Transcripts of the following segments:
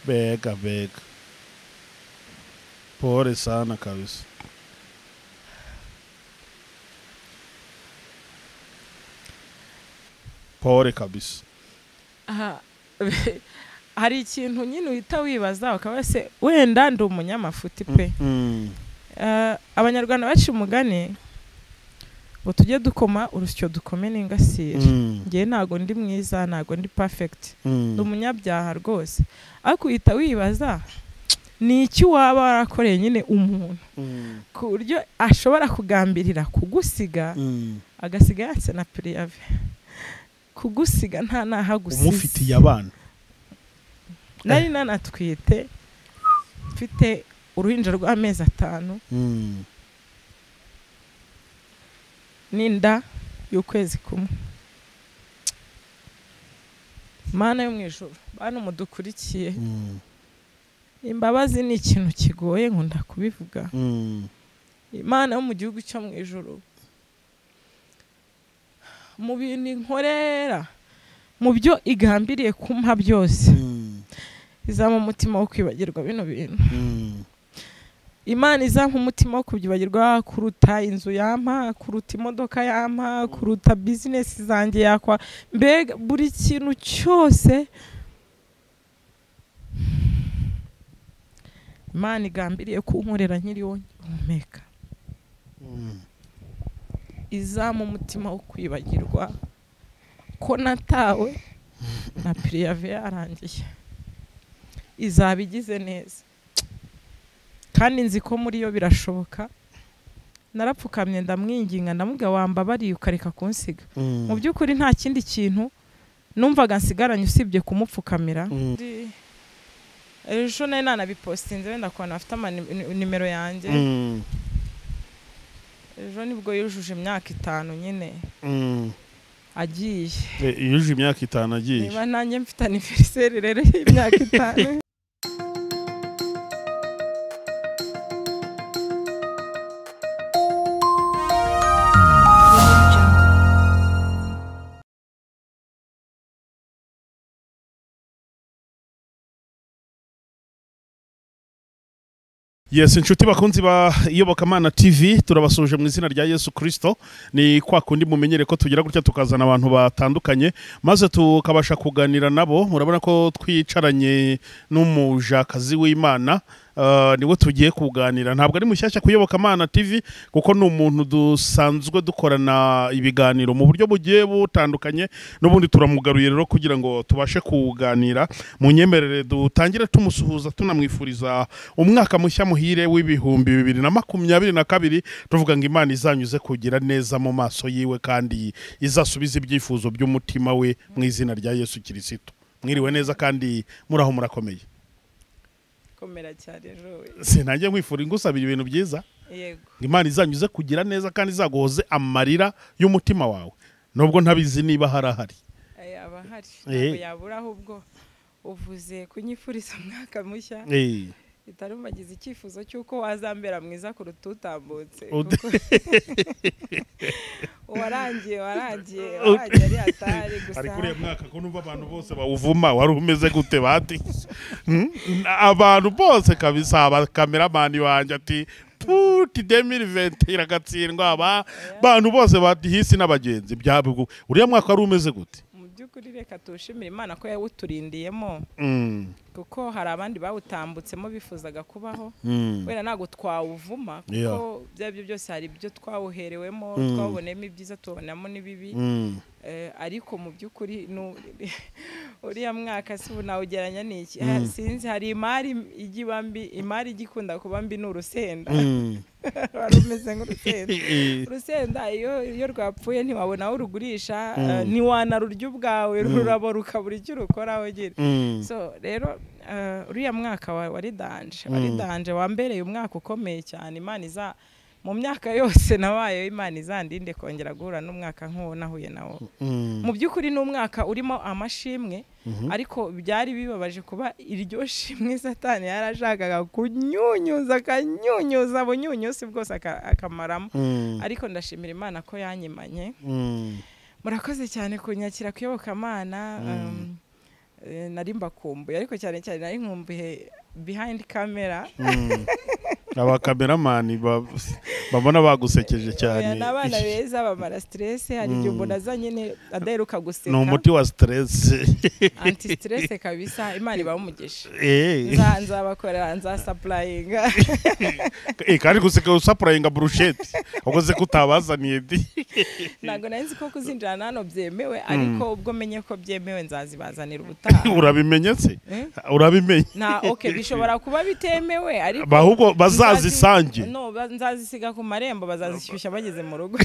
Bega, bega. Pole sana kabisa. Pole kabisa. aha hari ikintu nyine uhita wibaza ukaba se wenda ndi umunyamafuti pe Mm. Eh, abanyarwanda baciye umugani ngo tujye dukoma urusyo dukome n'ingasire Mm. ngewe ntabwo ndi mwiza ntabwo ndi perfect ndi Mm. umunyabyaha rwose ariko uhita wibaza ni iki waba warakoreye nyine umuntu Mm. ku buryo ashobora kugambirira kugusiga Mm. agasiga yanse na pirive kugusiga nta naho agusize Umufitiye abana. nari nanatwite mfite uruhinja rw'amezi atanu Mm. n'inda y'ukwezi kumwe mana yo mu ijoro bantu mudukurikiye Mm. imbabazi ni ikintu kigoye nkunda kubivuga Mm. imana yo mu gihugu cyo mu ijoro mu bintu inkorera mu byo igambiriye kumpa byose Mm. izampa umutima wo kwibagirwa bino bintu Mm. imana izampa umutima wo kubyibagirwa kuruta inzu yampa kuruta imodoka yampa kuruta bizinesi zanjye yakwa mbega buri kintu cyose imana igambiriye kunkorera nkiri wonyine guhumeka Mm. izampa umutima wo kwibagirwa ko natawe na piriyave yarangiye izaba igize neza kandi nzi ko muri yo birashoboka narapfukamye ndamwinginga ndamubwira wambabariye ukareka kunsiga mu Mm. by'ukuri nta kindi kintu numvaga nsigaranye usibye kumupfukamira Mm. Ndi- ejo nari nanabipostinze wenda kubona bafite amani- nimero yanjye Mm. ejo nibwo yujuje imyaka itanu nyine Mm. agiye Eh, Yujuje imyaka itanu agiye. niba nanjye mfite aniveriseri rero y'imyaka itanu yes inshuti bakunzi ba iyobokamana tv turabasuje mu izina rya yesu kirisito ni kwa kundi mumenyere ko tugira gutya tukazana abantu batandukanye maze tukabasha kuganira nabo murabona ko twicaranye n'umujakazi w'imana ah, niwe tugiye kuganira ntabwo ari mushyashya kuyoboka amana tv kuko ni umuntu dusanzwe dukorana ibiganiro mu buryo bugiye butandukanye n'ubundi turamugaruye rero kugira ngo tubashe kuganira mu nyemerere dutangire tumusuhuza tunamwifuriza umwaka mushya muhire w'ibihumbi bibiri na makumyabiri na kabiri tuvuga ngo imana izanyuze kugira neza mu maso yiwe kandi izasubize ibyifuzo by'umutima we mu izina rya yesu kirisito mwiriwe neza kandi muri aho murakomeye komera cyane ejo we. sinajya nkwifura ingusabira ibintu byiza yego ngo imana izanyuze kugira neza kandi izaguhoze amarira y'umutima wawe nubwo ntabizi niba hari ahari aya aba ahari Eh. ntabwo yabura ahubwo uvuze kunyifuriza umwaka mushya Eh, itarumagize icyifuzo cy'uko wazambera mwiza kuruta utambutse Ud- kuko uwarangiye warangiye warangiye ari hatari ari gusa kuri uyu mwaka ko numva abantu bose bawuvuma wari umeze gute bati Hmm? abantu bose kabisa abakameramani wanjye ati puti demiri venti iragatsindwa aba abantu bose bati hisi n'abagenzi byabugu uriya mwaka wari umeze gute mu by'ukuri reka tuwushimire imana ko yawuturindiyemo Mm, kuko hari abandi bawutambutsemo bifuzaga kubaho mm, wenda ntabwo twawuvuma Yeah. kuko ibyo ari byo byose hari ibyo twawuherewemo Mm. twawubonemo ibyiza tubonamo n'ibibi mm, Eh, ariko mu by'ukuri nu- uriya mwaka si ubu nawugeranya n'iki Mm. Eh, sinzi hari imari ijya iba mbi imari ijya ikunda kuba mbi ni urusenda mm. wari umeze nk'urusenda Eh, eh, urusenda iyo iyo rwapfuye ntiwabona aho urugurisha Mm. eh, ntiwanarurya ubwawe Mm. rurabo rukabura icyo urukora wegera mm, so rero eh, uriya mwaka wa- wari danje Mm. wari danje wambereye umwaka ukomeye cyane imana iza mu myaka yose nabayeho imana izandinde kongera guhura n'umwaka nk'uwo nahuye nawo mm, mu by'ukuri ni umwaka urimo amashimwe mhm. ariko byari bibabaje kuba iryo shimwe satani yarashakaga kunyunyuza akanyunyuza bunyunyusi bwose aka- akamaramo Mm, ariko ndashimira imana ko yanyimanye mm, murakoze cyane kunyakira kuyobokamana Mm. eh, nari mbakumbuye ariko cyane cyane nari nkumbuye behind camera aba kameramani ba- babona bagusekeje cyane Oya, ni abana beza bamara stress hari igihe umuntu azanye ne- adaheruka ni guseka umuti wa stress anti stress kabisa imana ibamugisha Eh. nzabakorera nzasapurayinga Eh, kandi guseka usapurayinga burusheti wakoze ko utabazaniye di ntabwo nari nzi ko kuzinjirana hano byemewe ariko ubwo menye ko byemewe nzazibazanira ubutaha urabimenye se Eh? urabimenye na oke bishobora kuba bitemewe ariko ahubwo nzazi- bazazisange no ba- nzazisiga ku marembo bazazishyushya bageze mu rugo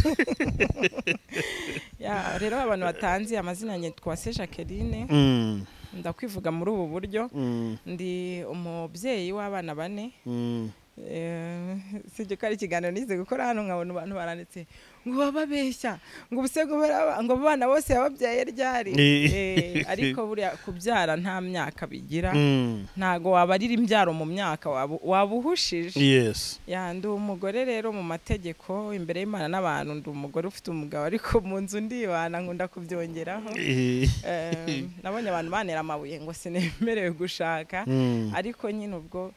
Ya, rero abantu batanze amazina yanjye twase jacqueline Mm, ndakwivuga muri ubu buryo mm, ndi umubyeyi w'abana bane mm. Eh, si byo ko ari ikiganiro nize gukora hano nkabona abantu baranditse ngo bababeshya ngo ubuse guhora ngo abo bana bose yababyaye ryari Eh. Eh, ariko buriya kubyara nta myaka bigira Mm, ntago wabarira imbyaro mu myaka waba waba uhushije yes Ya, ndi umugore rero mu mategeko imbere y'imana n'abantu ndi umugore ufite umugabo ariko mu nzu ndibana nkunda kubyongeraho Eh, Eh, nabonye abantu banera amabuye ngo sinemerewe gushaka mm. ariko nyine ubwo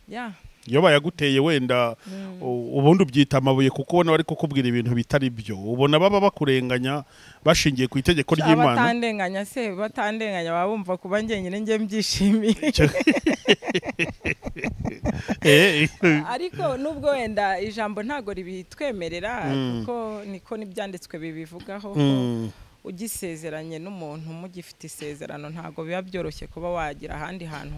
ya iyo bayaguteye wenda Mm. u- ubundi ubyita amabuye kuko ubona bari kukubwira ibintu bitari byo ubona baba bakurenganya bashingiye ku itegeko ry'imana abatandenganya se batandenganya baba bumva kuba njyenyine njye mbyishimiye Eh, ariko nubwo wenda ijambo ntago ribitwemerera Mm. kuko niko n'ibyanditswe bibivugaho ko mm, ugisezeranye n'umuntu mugifite isezerano ntago biba byoroshye kuba wagira ahandi hantu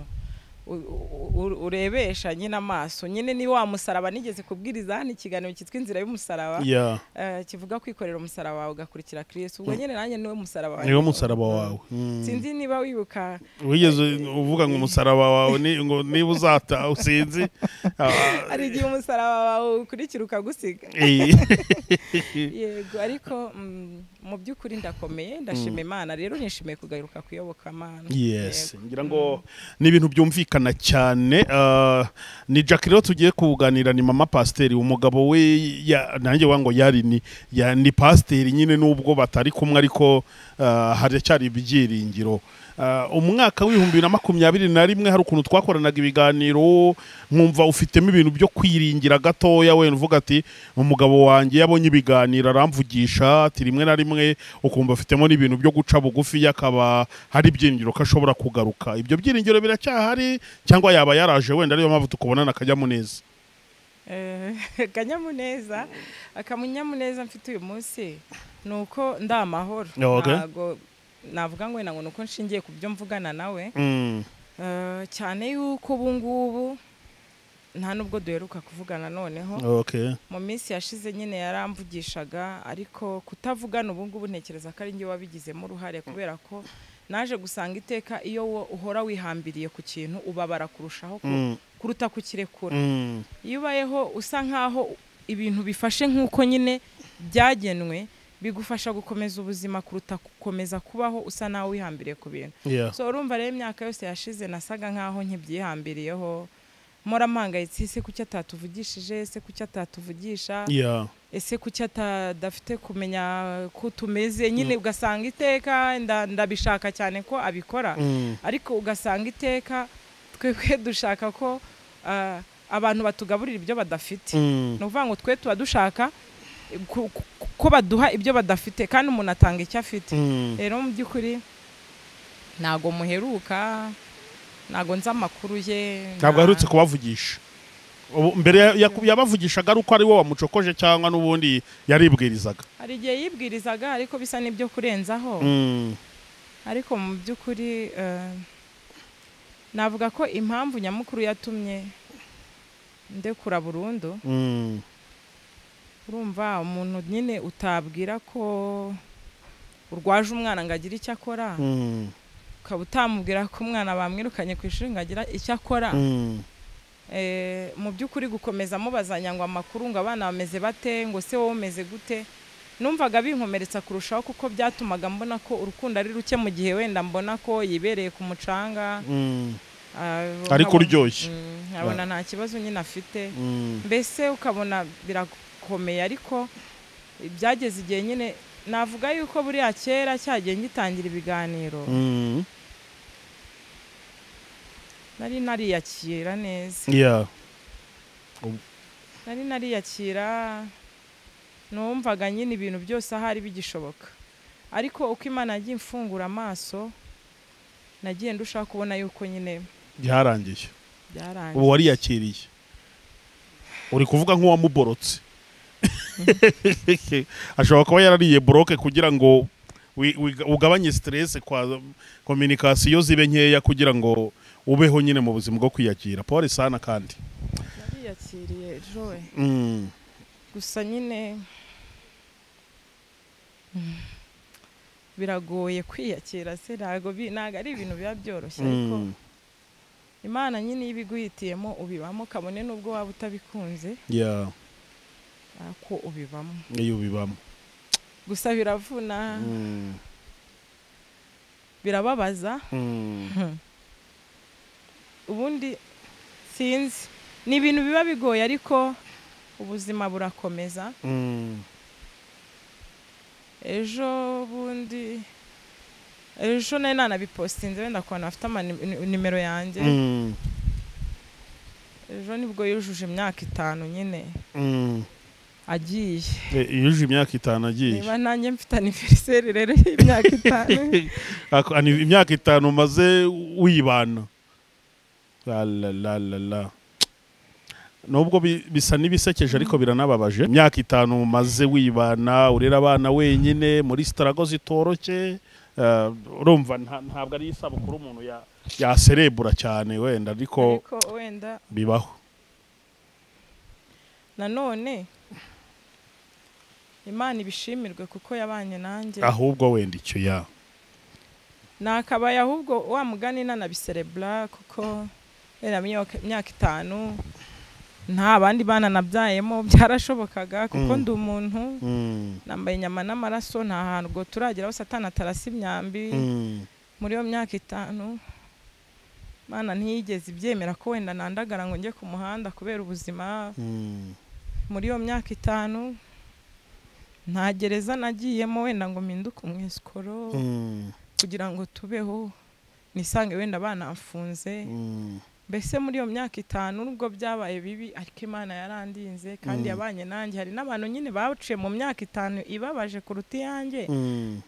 u- u- u- urebesha nyine amaso nyine ni wa musaraba nigeze kubwiriza hano ikiganiro cyitwa inzira y'umusaraba yeah, eh, kivuga kwikorera umusaraba wawe ugakurikira kirisitu ubwo nyine nanjye niwe musaraba wanjye. niwo musaraba wawe Mm. sinzi niba wibuka wigeze uvuga ngo umusaraba wawe ni- ngo niba uzata usinzi ah, hari igihe umusaraba wawe ukurikira ukagusiga eh, yego ariko mm, mu by'ukuri ndakomeye ndashima imana rero nishimiye kugaruka kuyoboka amana yes Yego. ngira ngo ni ibintu byumvikana cyane ah, ni jack rero tugiye kuganira ni mama pasiteri umugabo we ya- nanjye wagira ngo yari ni ya- ni pasiteri nyine n'ubwo batari kumwe ariko ah, haracyari ibyiringiro Ah, umwaka w'ibihumbi bibiri na makumyabiri na rimwe hari ukuntu twakoranaga ibiganiro nkumva ufitemo ibintu byo kwiringira gatoya wenda uvuga ati umugabo wanjye yabonye ibiganiro aramvugisha ati rimwe na rimwe ukumva afitemo n'ibintu byo guca bugufi akaba hari ibyiringiro ko ashobora kugaruka ibyo byiringiro biracyahari cyangwa yaba yaraje wenda ariyo mpamvu tukubonana akanyamuneza Eh, akanyamuneza akanyamuneza mfite uyu munsi ni uko ndi amahoro Okay. ntago navuga ngo wenda ngo ni uko nshingiye ku byo mvugana nawe Mm, Eh, cyane yuko ubu ngubu nta nubwo duheruka kuvugana noneho okay. mu minsi yashize nyine yaramvugishaga ariko kutavugana ubu ngubu ntekereza ko ari njye wabigizemo uruhare kubera ko naje gusanga iteka iyo wo uhora wihambiriye ku kintu ubabara kurushaho ku- Mm, kuruta kukirekura mm, iyo ubayeho usa nk'aho ibintu bifashe nk'uko nyine byagenwe bigufasha gukomeza ubuzima kuruta gukomeza kubaho usa n'aho wihambiriye ku bintu yeah. so urumva rero imyaka yose yashize nasaga nk'aho nkibyihambiriyeho mpora mpangayitse ese kuki atatuvugishije ese kuki atatuvugisha Yeah. ese kuki atadafite kumenya ko tumeze nyine ugasanga iteka nda- ndabishaka cyane ko abikora Mm, ariko ugasanga iteka twebwe dushaka ko ah, abantu batugaburira ibyo badafite mm. ni ukuvuga ngo twe tuba dushaka ku- ku- ko baduha ibyo badafite kandi umuntu atanga icyo afite Mm. rero mu by'ukuri ntago muheruka ntago nzi amakuru ye ntabwo nta- aherutse kubavugisha Ubu- mbere ya- ya- yabavugishaga ari uko ari wowe wamucokoje cyangwa n'ubundi yaribwirizaga hari igihe yibwirizaga ariko bisa n'ibyo kurenzaho Mm, ariko mu by'ukuri eh, navuga ko impamvu nyamukuru yatumye ndekura burundu mm, urumva umuntu nyine utabwira ko urwaje umwana ngo agire icyo akora mm, ukaba utamubwira ko umwana bamwirukanye ku ishuri ngo agira icyo akora mm, Eh, mu by'ukuri gukomeza mubazanya ngo amakuru ngo abana bameze bate ngo se wowe umeze gute numvaga binkomeretsa kurushaho kuko byatumaga mbona ko urukundo ari ruke mu gihe wenda mbona ko yibereye ku mucanga mm, Ah, Ariko nkabona- uryoshye. Mm, nkabona nta kibazo nyine afite mm, mbese ukabona birakomeye ariko byageze igihe nyine navuga yuko buriya kera cyagiye gitangira ibiganiro mm, nari nariyakira neza Yeah. nari nariyakira numvaga nyine ibintu byose ahari bigishoboka ariko uko imana yagiye imfungura amaso nagiye ndushaho kubona yuko nyine byarangiye ubu byarangiye wariyakiriye uri kuvuga nk'uwamuborotse ashobora kuba yarariye buroke kugira ngo wi- wi- ugabanye siteresi kwa kominikasiyo zibe nkeya kugira ngo ubeho nyine mu buzima bwo kwiyakira paul sana kandi nariyakiriye joye Mm. gusa nyine mm, biragoye kwiyakira se ntabwo bi- ntabwo ari ibintu biba byoroshye ariko Mm. imana nyine iyo ibiguhitiyemo ubibamo kabone n'ubwo waba utabikunze Yeah. ariko ubibamo iyo ubibamo gusa biravuna Mm. birababaza Mm. ubundi sinzi ni ibintu biba bigoye ariko ubuzima burakomeza Mm. ejo bundi ejo nari nanabipostinze wenda ku bantu bafite amani- ni- nimero yanjye Mm. ejo nibwo yujuje imyaka itanu nyine Mm. agiye E, yujuje imyaka itanu agiye niba nanjye mfite aniveriseri rero y'imyaka itanu Ako- ani- imyaka itanu umaze wibana La, la, la, la, la. nubwo bi- bisa n'ibisekeje ariko biranababaje imyaka itanu umaze wibana urera abana wenyine muri sitarago zitoroshye eh, urumva nta- ntabwo ari isabukuru umuntu ya- yaserebura cyane wenda ariko ariko wenda bibaho nanone imana ibishimirwe kuko yabanye nanjye ahubwo wenda icyo ya nakabaye ahubwo wa mugani nanabiserebura kuko wenda myaka- imyaka itanu nta bandi bana nabyayemo byarashobokaga kuko Mm. ndi umuntu Mm, nambaye inyama n'amaraso nta hantu ngo turagera aho satani atarasa imyambi mm, muri iyo myaka itanu mana ntiyigeze ibyemera ko wenda nandagara ngo njye ku muhanda kubera ubuzima mm, muri iyo myaka itanu nta gereza nagiyemo wenda ngo mpinduke umwisikoro mm, kugira ngo tubeho nisange wenda banamfunze mm, mbese muri iyo myaka itanu nubwo byabaye bibi ariko imana yarandinze kandi Mm. yabanye nanjye hari n'abantu nyine baciye mu myaka itanu ibabaje kuruta iyanjye mm.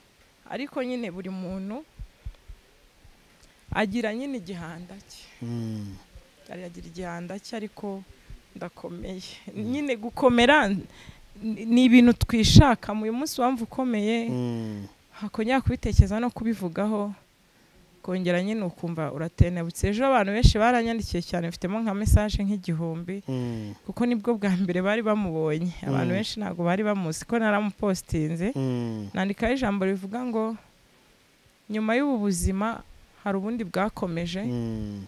ariko nyine buri muntu agira nyine igihanda cye Mm. yari agira igihanda cye ariko ndakomeye nyine gukomera ni- ni ibintu twishakamo uyu munsi wumva ukomeye Mm. hakongera kubitekereza no kubivugaho kongera nyine ukumva uratenebutse ejo abantu benshi baranyandikiye cyane mfitemo nka mesaje nk'igihumbi Mm. kuko nibwo bwa mbere bari bamubonye abantu Mm. benshi ntabwo bari bamuzi ko naramupostinze Mm. nandikaho ijambo rivuga ngo nyuma y'ubu buzima hari ubundi bwakomeje Mm.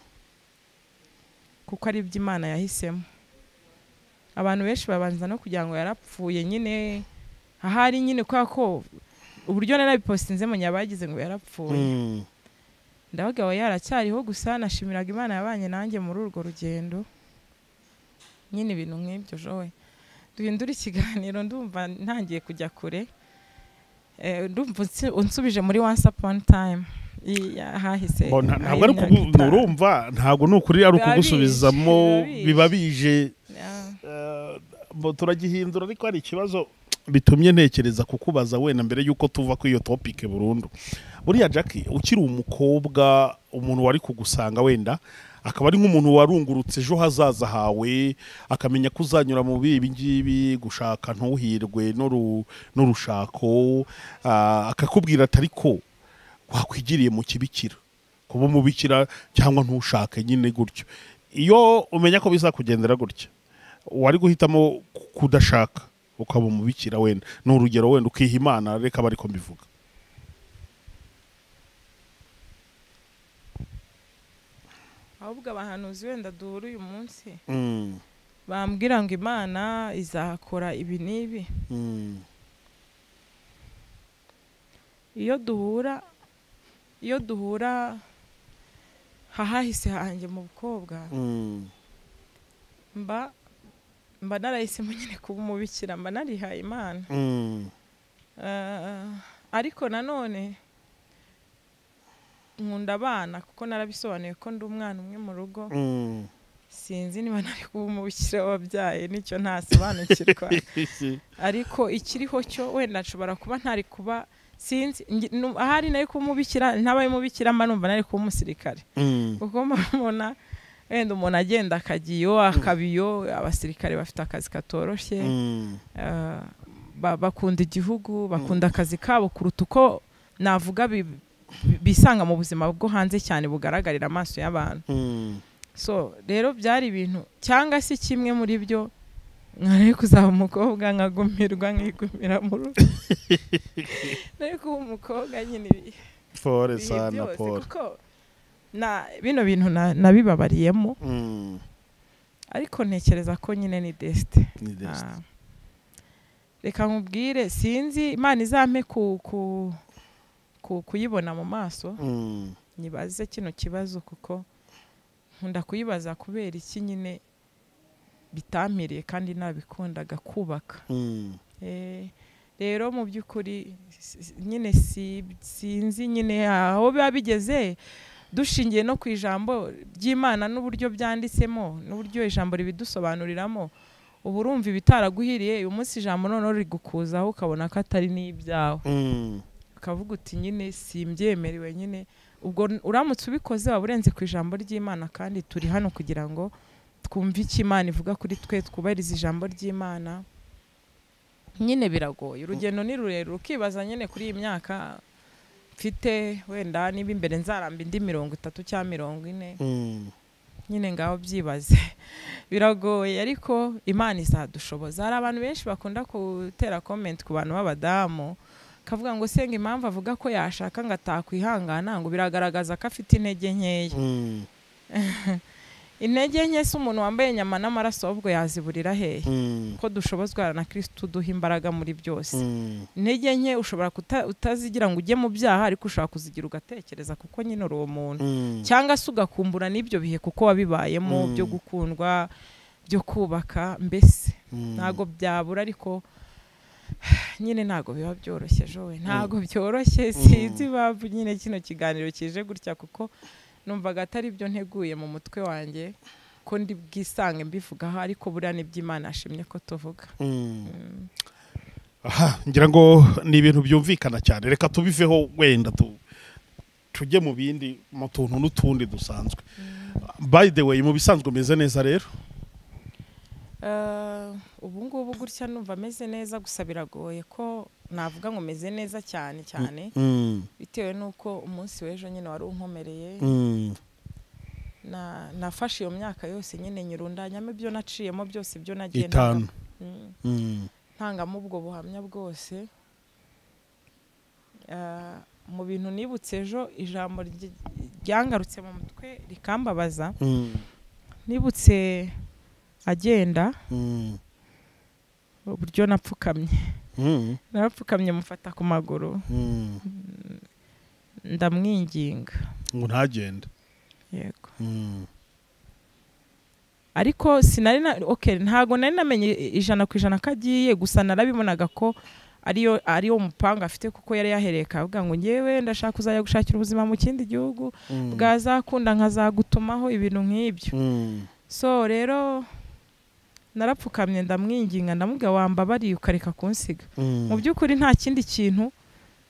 kuko ari iby'imana yahisemo abantu benshi babanza no kugira ngo yarapfuye nyine ahari nyine kubera ko uburyo narabipostinze mu nyabagize ngo yarapfuye Mm. ndavuga we yaracyariho gusa nashimiraga imana yabanye nanjye muri urwo rugendo nyine ibintu nk'ibyo jowe duhindura ikiganiro ndumva ntangiye kujya kure Eh, ndumva unsi- unsubije muri once upon time i- ya- hahise Bo, nta- ntabwo ari imyaka kugu- itanu. urumva ntabwo ni ukuri ari Biba ukugusubizamo bije, biba biba bije Yeah. Eh, bo turagihindura ariko hari ikibazo bitumye ntekereza kukubaza wenda mbere y'uko tuva kuri iyo topike burundu buriya jackie ukiri umukobwa umuntu wari kugusanga wenda akaba ari nk'umuntu warungurutse ejo hazaza hawe akamenya ko uzanyura mu bibi ngibi gushaka ntuhirwe n'uru- n'urushako ah, akakubwira atari ko wakwigiriye mu kibikira kuba umubikira cyangwa ntushake nyine gutyo iyo umenya ko bizakugendera gutya wari guhitamo ku- kudashaka ukaba umubikira wenda ni urugero wenda ukiha imana reka aba ariko mbivuga ahubwo abahanuzi wenda duhura uyu munsi Mm, bambwira ngo imana izakora ibi n'ibi mm, iyo duhura iyo duhura hahahise hanjye mu bukobwa mm, mba mba narahisemo nyine kuba umubikira mba narihaye imana mm, Eh, ariko nanone nkunda abana kuko narabisobanuye ko ndi umwana umwe mu rugo Mm. sinzi niba nari kuba umubikira wabyaye nicyo ntasobanukirwa ariko ikiriho cyo wenda nshobora kuba ntari kuba sinzi ngi- nu- ahari nari kuba umubikira ntabaye umubikira mba numva nari kuba umusirikare Mm. kuko mubona wenda umuntu agenda akagiyo akabiyo abasirikare bafite akazi katoroshye Mm. Ah, ba- bakunda igihugu bakunda akazi kabo kuruta uko navuga bi- bi- bisanga mu buzima bwo hanze cyane bugaragarira amaso y'abantu Mm. so rero byari ibintu cyangwa se kimwe muri byo nari kuzaba umukobwa nkagumirwa nkigumira mu rugo nari kuba umukobwa nyine ibi- pole ibihe sana byose pole kuko na bino bintu na- nabibabariyemo Mm. ariko ntekereza ko nyine ni desite Ni best. Ah. reka nkubwire sinzi imana izampe ku, ku, ku, kuyibona mu maso Mm. nyibaze kino kibazo kuko nkunda kuyibaza kubera iki nyine bitampiriye kandi nabikundaga kubaka Mm. Eh, rero mu by'ukuri s- s- nyine si- sinzi nyine aho biba bigeze dushingiye no ku ijambo ry'imana n'uburyo byanditsemo n'uburyo ijambo ribidusobanuriramo uba urumva ibitaraguhiriye uyu munsi ijambo noneho rigukuzaho ukabona ko atari n'ibyawe Mm. ukavuga uti nyine simbyemerewe nyine ubwo n- uramutse ubikoze waba urenze ku ijambo ry'imana kandi turi hano kugira ngo twumve icyo imana ivuga kuri twe twubahirize ijambo ry'imana nyine biragoye urugendo ni rurerure ukibaza nyine kuri iyi myaka mfite wenda niba imbere nzaramba indi mirongo itatu cyangwa mirongo ine Mm. nyine ngaho byibaze biragoye ariko imana izadushoboza hari abantu benshi bakunda gutera komenti ku bantu b'abadamu akavuga ngo senga impamvu avuga ko yashaka ngo atakwihangana ngo biragaragaza ko afite intege nkeya Mm. intege nke si umuntu wambaye inyama n'amaraso ahubwo yaziburira hehe Mm. ko dushobozwa na kirisitu uduha imbaraga muri byose Mm. intege nke ushobora kuta- utazigira ngo ujye mu byaha ariko ushobora kuzigira ugatekereza kuko nyine uri uwo muntu Mm. cyangwa se ugakumbura n'ibyo bihe kuko wabibayemo Mm. byo gukundwa byo kubaka mbese Mm. ntago byabura ariko nyine ntago biba byoroshye jowe ntago byoroshye sinzi impamvu nyine kino kiganiro kije gutya kuko numvaga atari byo nteguye mu mutwe wanjye ko ndi bwisange mbivugaho ariko buriya n'iby'imana yashimye ko tuvuga Mm. aha ngira ngo ni ibintu byumvikana cyane reka tubiveho wenda tu- tujye mu bindi mu tuntu n'utundi dusanzwe by the way mu bisanzwe umeze neza rero Eh, ubu ngubu gutya numva ameze neza gusa biragoye ko navuga ngo meze neza cyane cyane Mm, bitewe n'uko umunsi w'ejo nyine wari unkomereye mm, na- nafashe iyo myaka yose nyine nyirundanyamo ibyo naciyemo byose ibyo nagiye itanu Mm, Mm, ntangamo ubwo buhamya bwose Eh, mu bintu nibutse ejo ijambo ryi- ryangarutse mu mutwe rikambabaza mm, nibutse agenda mm, uburyo napfukamye mm, narapfukamye mufata ku maguru mm. ndamwinginga ngo ntagende yego Mm, ariko sinari na ok ntago nari namenye ijana ku ijana ko agiye gusa narabibonaga ko ariyo ariyo mupanga afite kuko yari yahereye akavuga ngo ngewe ndashaka kuzajya gushakira ubuzima mu kindi gihugu mm, bwazakunda nkazagutumaho ibintu nk'ibyo mm, so rero narapfukamye ndamwinginga ndamubwira wambabariye ukareka kunsiga mm, mu by'ukuri nta kindi kintu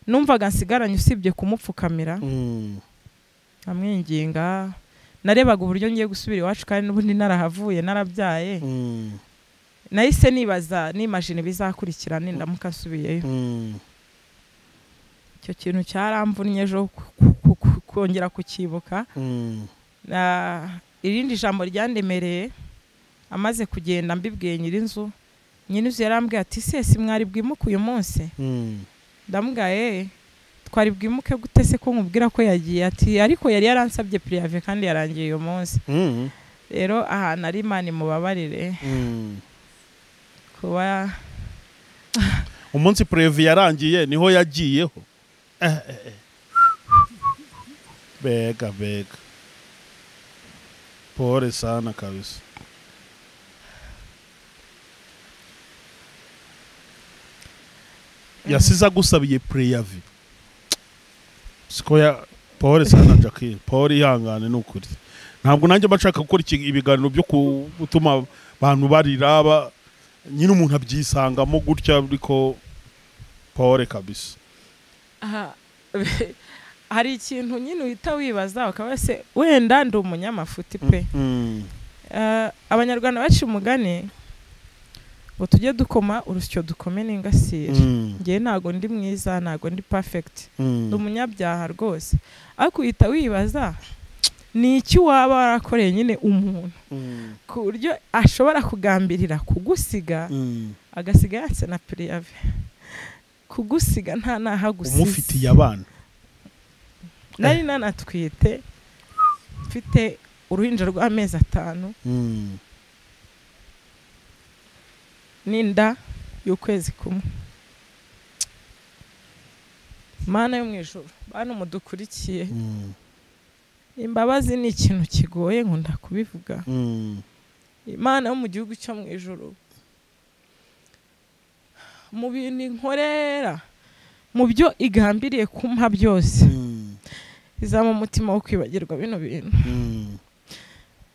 numvaga nsigaranye usibye kumupfukamira mm, amwinginga narebaga uburyo ngiye gusubira iwacu kandi n'ubundi narahavuye narabyaye mm, nahise nibaza nimajina ibizakurikira nindamuka nsubiyeyo mm, icyo kintu cyaramvunnye ejo ku- ku- ku- ku- kongera kukibuka mm, Na- irindi jambo ryandemereye amaze kugenda mbibwiye nyir'inzu nyir'inzu yarambwiye ati sesi mwari bwimuke uyu munsi mm, ndamubwiye twari bwimuke gute se ko nkubwira ko yagiye ati ariko yari yaransabye pirive kandi yarangiye uyu munsi mm, rero ahantu ari imana imubabarire mm. kuba umunsi purevi yarangiye niho yagiyeho Eh, eh, eh. bega bega pole sana kabisa yasize agusabiye pureyavi siko ya paul sana jacqueline paul ihangane ni ukuri ntabwo nanjye mba nshaka gukora iki- ibiganiro byo ku- gutuma abantu barira ba- nyine umuntu abyisangamo gutya ariko paul kabisa aha hari ikintu nyine uhita wibaza ukaba se wenda ndi umunyamafuti pe Mm. Eh, abanyarwanda baciye umugani ngo tujye dukoma urusyo dukome n'ingasire Mm. ngewe ntabwo ndi mwiza ntabwo ndi perfect Mm. ni umunyabyaha rwose ariko uhita wibaza ni iki waba warakoreye nyine umuntu Mm. ku buryo ashobora kugambirira kugusiga Mm. agasiga yatse na pirive kugusiga nta naho agusize umufitiye abana nari nanatwite mfite uruhinja rw'amezi atanu Mm. n'inda y'ukwezi kumwe mana yo mu ijoro bantu mudukurikiye Mm. imbabazi ni ikintu kigoye nkunda kubivuga Mm. imana yo mu gihugu cyo mu ijoro mu bintu inkorera mu byo igambiriye kumpa byose Mm. izampa umutima wo kwibagirwa bino bintu Mm.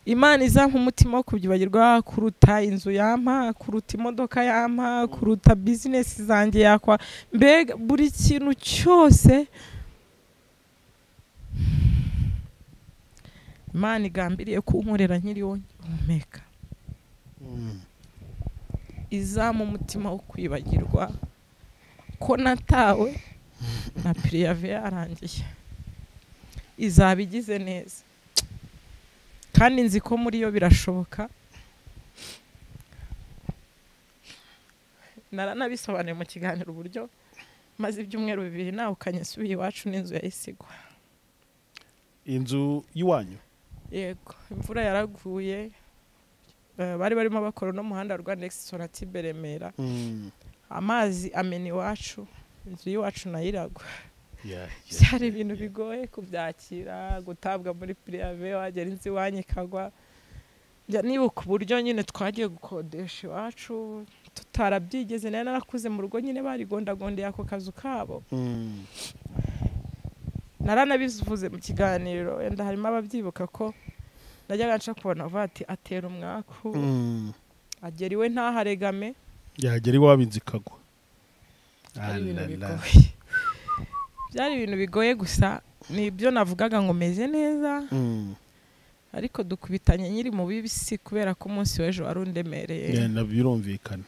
imana izampa umutima wo kubyibagirwa kuruta inzu yampa kuruta imodoka yampa kuruta bizinesi zanjye yakwa mbega buri kintu cyose imana igambiriye kunkorera nkiri wonyine guhumeka Mm. izama umutima wo kwibagirwa ko natawe na piriyave yarangiye izaba igize neza kandi nzi ko muri yo birashoboka naranabisobanuye mu kiganiro uburyo maze ibyumweru bibiri nawe ukanyasubiye iwacu n'inzu yahise igwa inzu y'iwanyu yego imvura yaraguye eh, bari barimo bakora n'umuhanda wa rwanda egisoratib remera Mm. amazi amena iwacu inzu y'iwacu nayo iragwa Yeah, yeah. byari ibintu bigoye kubyakira gutabwa muri pirive wagera inzu iwanyu ikagwa njya nibuka uburyo nyine twagiye gukodesha iwacu tutarabyigeze nari narakuze mu rugo nyine barigondagondeye ako kazu kabo Mm. naranabivuze mu kiganiro wenda harimo ababyibuka ko najyaga nca kubona bavuga ati atera umwaku Mm. agera iwe ntaharegame yagera iwabo inzu ikagwa byari ibintu Alala. bigoye byari ibintu bigoye gusa ni ibyo navugaga ngo meze neza Mm. ariko dukubitanye nyiri mu bibisi kubera ko umunsi w'ejo wari undemereye yenda birumvikana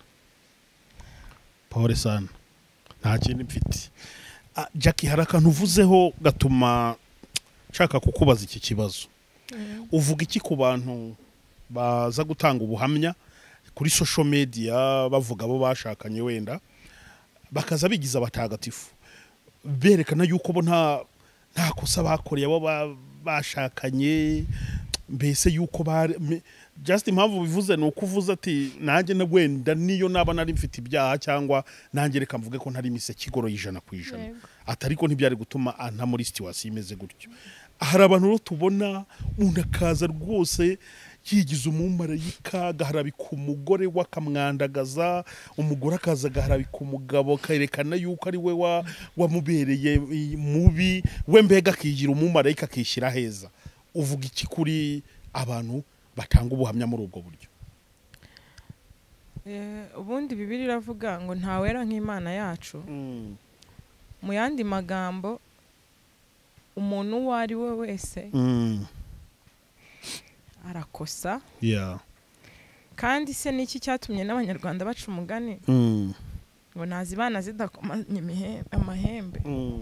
paul sana nta kindi mfite Ah, jackie hari akantu uvuzeho gatuma nshaka kukubaza iki kibazo uvuga iki ku bantu baza gutanga ubuhamya kuri social media bavuga abo bashakanye wenda bakaza bigiza abatagatifu berekana yuko bo nta nta kosa bakoreye abo ba- bashakanye mbese yuko bari me- just impamvu bivuze ni uko uvuze ati nanjye na- wenda niyo naba nari mfite ibyaha cyangwa nanjye reka mvuge ko ntari imiseke igoroye ijana ku ijana Yego. atariko ntibyari gutuma anta muri situwasiyo imeze gutyo hari abantu rero tubona umuntu akaza rwose yigize umumarayika agaharabika umugore we akamwandagaza umugore akaza agaharabika umugabo akayerekana yuko ari we wa- wamubereye i- mubi we mbega akigira umumarayika akishyira heza uvuga iki kuri abantu batanga ubuhamya muri ubwo buryo Eh, ubundi bibiri iravuga ngo ntawera nk'imana yacu mu yandi magambo umuntu uwo ari we wese Mm, arakosa yeah, kandi se niki cyatumye n'abanyarwanda baca umugani mm, ngo nazibana zidakomanya imihe- amahembe mm,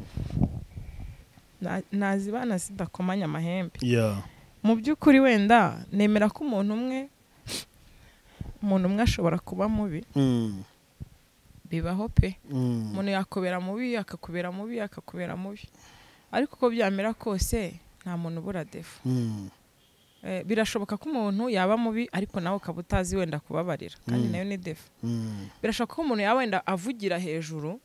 Na- nazibana zidakomanya amahembe yeah, mu by'ukuri wenda nemera ko umuntu umwe umuntu umwe ashobora kuba mubi mm, bibaho pe mm, umuntu yakubera mubi akakubera mubi akakubera mubi ariko uko byamera kose nta muntu ubura defu mm. Eh, birashoboka ko umuntu yaba mubi ariko nawe ukaba utazi wenda kubabarira kandi Mm. nayo ni defu Mm, birashoboka ko umuntu yaba wenda avugira hejuru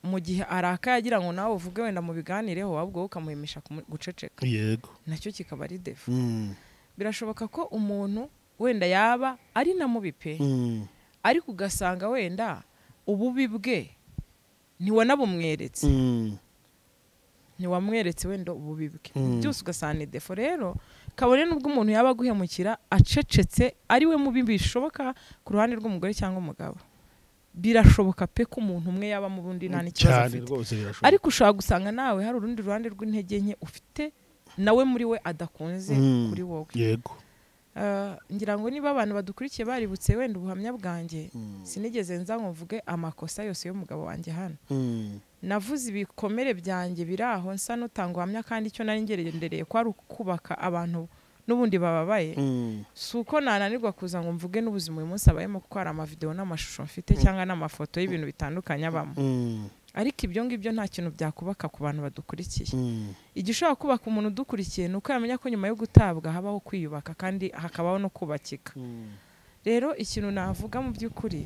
mu gihe arakaye agira ngo nawe uvuge wenda mu biganireho ahubwo wowe ukamuhimisha kumu- guceceka yego nacyo kikaba ari defu Mm, birashoboka ko umuntu wenda yaba ari na mubi pe mm, ariko ugasanga wenda ububi bwe ntiwanabumweretse mm, ntiwamweretse wenda ububi bwe Mm. byose ugasanga ni defo rero kabone n'ubwo umuntu yaba aguhemukira acecetse ari we mubi bishoboka ku ruhande rw'umugore cyangwa umugabo birashoboka pe ko umuntu umwe yaba mu bundi nta n'ikibazo cyane afite rwose birashoboka ariko ushobora gusanga nawe hari urundi ruhande rw'intege nke ufite nawe muri we adakunze Mm. kuri wowe yego Ah, ngira ngo niba abantu badukurikiye baributse wenda ubuhamya bwanjye sinigeze nza ngo mvuge amakosa yose y'umugabo wanjye hano Mm. navuze ibikomere byanjye biri aho nsa n'utanga ubuhamya kandi icyo nari ngendereye ko ari ukubaka abantu n'ubundi bababaye Mm. si uko nananirwa kuza ngo mvuge n'ubuzima uyu munsi abayemo kuko hari amavidewo n'amashusho mfite cyangwa n'amafoto y'ibintu bitandukanye abamo Mm. ariko ibyo ngibyo nta kintu byakubaka ku bantu badukurikiye Mm. igishobora kubaka umuntu udukurikiye ni uko yamenya ko nyuma yo gutabwa habaho kwiyubaka kandi hakabaho no kubakika Mm. rero ikintu navuga mu by'ukuri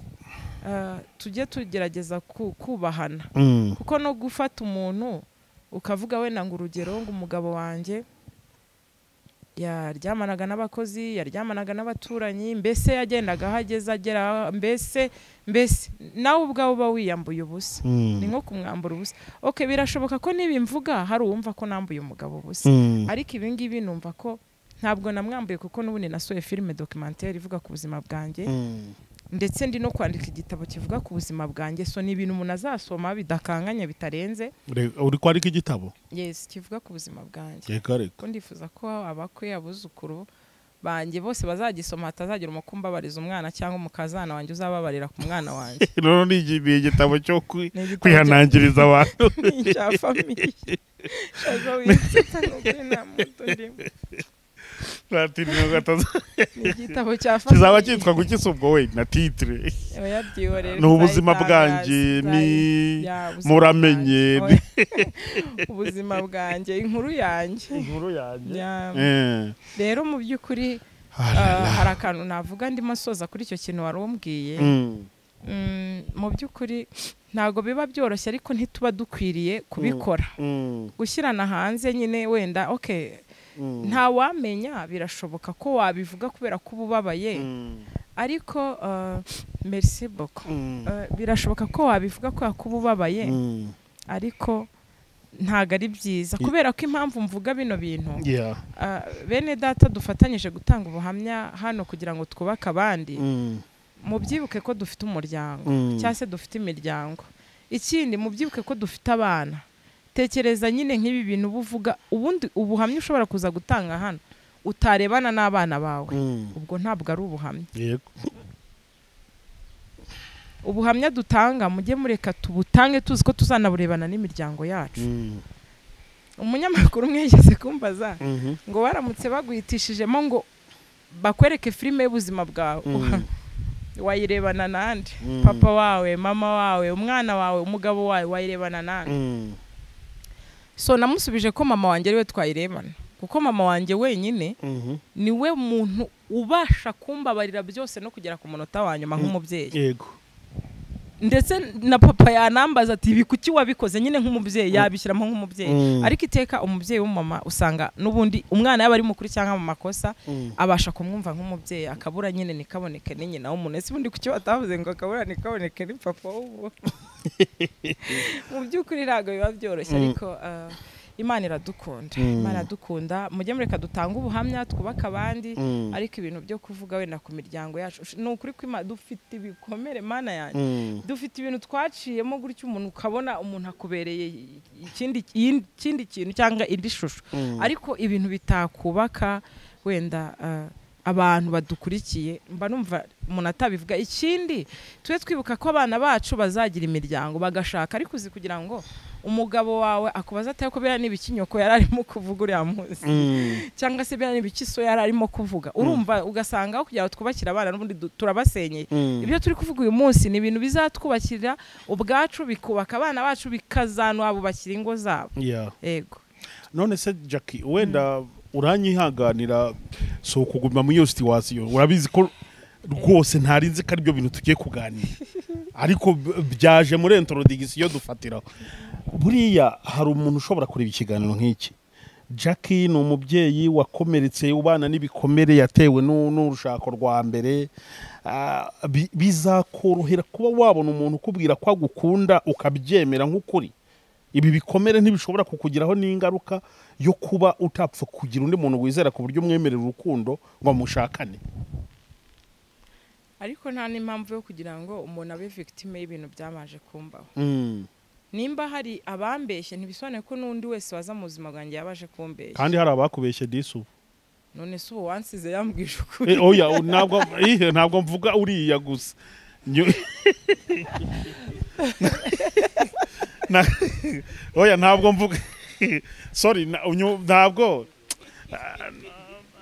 ah, tujye tugerageza ku- kubahana Mm. kuko no gufata umuntu ukavuga wenda ngo urugero ngo umugabo wanjye yaryamanaga n'abakozi yaryamanaga n'abaturanyi mbese yagendaga aho ageze agera aho- mbese mbese nawe ubwawe uba wiyambuye ubusa ni nko kumwambura ubusa ok birashoboka ko niba imvuga hari uwumva ko nambuye umugabo ubusa Mm. ariko ibi ngibi numva ko ntabwo namwambuye kuko n'ubundi nasuye filime documentaire ivuga ku buzima bwanjye Mm. ndetse ndi no kwandika igitabo kivuga ku buzima bwanjye so ni ibintu umuntu azasoma bidakanganye bitarenze Re- uri kwandika igitabo yes kivuga ku buzima bwanjye reka reka kuko ndifuza ko abakwe abuzukuru banjye bose bazagisoma hatazagira umukumbabariza umwana cyangwa umukazana wanjye uzababarira ku mwana wanjye noneho ni igi- ni igitabo cyo kwi- Ni igitabo kwihanangiriza abantu cya famiye shazo winsita nubwo nta muto ndimo na titire ngo ataza- ni igitabo cya famiye kizaba cyitwa gukisa ubwo we na titire Oya, rero ni ubuzima izayitangaza, bwanjye ni izayi- ya, ubuzima muramenye, bwanjye. Oya. ubuzima bwanjye inkuru yanjye inkuru yanjye Ya, Eh. rero mu by'ukuri Ah, la, ah, la. hari akantu navuga ndimo soza kuri icyo kintu wari umbwiye Mm. Mm, mu by'ukuri ntabwo biba byoroshye ariko ntituba dukwiriye kubikora Mm. gushyirana hanze nyine wenda ok Mm. ntawamenya birashoboka ko wabivuga kubera ko uba ubabaye Mm. ariko ah, merci beaucoup Mm. Ah, birashoboka ko wabivuga kubera ko uba ubabaye Mm. ariko ntabwo ari byiza kubera ko impamvu mvuga bino bintu Yeah. Ah, bene data dufatanyije gutanga ubuhamya hano kugira ngo twubake abandi Mm. mubyibuke ko dufite umuryango Mm. cyangwa se dufite imiryango ikindi mubyibuke ko dufite abana tekereza nyine nk'ibi bintu uba uvuga ubundi ubuhamya ushobora kuza gutanga hano utarebana n'abana bawe Mm. ubwo ntabwo ari ubuhamya Yego. ubuhamya dutanga mujye mureka tubutange tuzi ko tuzanaburebana n'imiryango yacu Mm. umunyamakuru umwe yigeze kumbaza Mhm. ngo baramutse baguhitishijemo ngo bakwereke filime y'ubuzima bwawe Mm. wayirebana nande Mm. papa wawe mama wawe umwana wawe umugabo wawe wayirebana nande Mm. so namusubije ko mama wanjye ariwe twayirebana kuko mama wanjye wenyine Mhm. niwe muntu ubasha kumbabarira byose no kugera ku munota wa nyuma nk'umubyeyi yego ndetse na papa yanambaza ati ibi kuki wabikoze nyine nk'umubyeyi Mm. yabishyiramo nk'umubyeyi Mm. ariko iteka umubyeyi w'umumama usanga n'ubundi umwana yaba ari mukuru cyangwa mu makosa Mm. abasha kumwumva nk'umubyeyi akabura nyine nikaboneke ni nyina w'umuntu ese ubundi kuki batavuze ngo akabura nikaboneke ni papa w'umuntu mu by'ukuri ntabwo biba byoroshye Mm. ariko ah, imana iradukunda Mm. imana iradukunda mujye mureka dutange ubuhamya twubake abandi Mm. ariko ibintu byo kuvuga wenda ku miryango yacu ush- ni ukuri ko Imana- dufite ibikomere mana yanjye Mm. dufite ibintu twaciyemo gutya umuntu ukabona umuntu akubereye ikindi ikindi kintu cyangwa indi shusho Mm. ariko ibintu bitakubaka wenda ah, abantu badukurikiye mba numva umuntu atabivuga ikindi tujye twibuka ko abana bacu bazagira imiryango bagashaka ariko uzi kugira ngo umugabo wawe akubaza atari kubera n'ibiki nyoko yari arimo kuvuga uriya munsi Mm. cyangwa se biriya n'ibiki so yari arimo kuvuga urumva ugasanga aho kugira ngo twubakire abana n'ubundi du- turabasenyeye Mm. ibyo turi kuvuga uyu munsi ni ibintu bizatwubakira ubwacu bikubaka abana bacu bikazanabubakira ingo zabo Yeah. yego none se jackie wenda uranyihanganira si ukuguma muri iyo situwasiyo urabizi ko rwose ntari nzi ko aribyo bintu tugiye kuganira ariko b- byaje muri introdigisiyo dufatiraho buriya hari umuntu ushobora kureba ikiganiro nk'iki jackie ni umubyeyi wakomeretse ubana n'ibikomere yatewe n'u- n'urushako rwa mbere Ah, bi- bizakorohera kuba wabona umuntu ukubwira ko agukunda ukabyemera nk'ukuri ibi bikomere ntibishobora kukugiraho n'ingaruka yo kuba utapfa kugira undi muntu wizera ku buryo umwemerera urukundo ngo mushakane ariko nta n'impamvu yo kugira ngo umuntu abe victime y'ibintu byabanje kumbaho Mm. nimba hari abambeshye ntibisobanuye ko n'undi wese waza mu buzima bwanjye yabaje kumbeshya kandi hari abakubeshye disu none se ubu wansize yambwije ukuri Eh, oya u- ntabwo ihe ntabwo mvuga uriya gusa Nyo- Na- oya ntabwo mvuga sorry na- unyu- ntabwo Ah,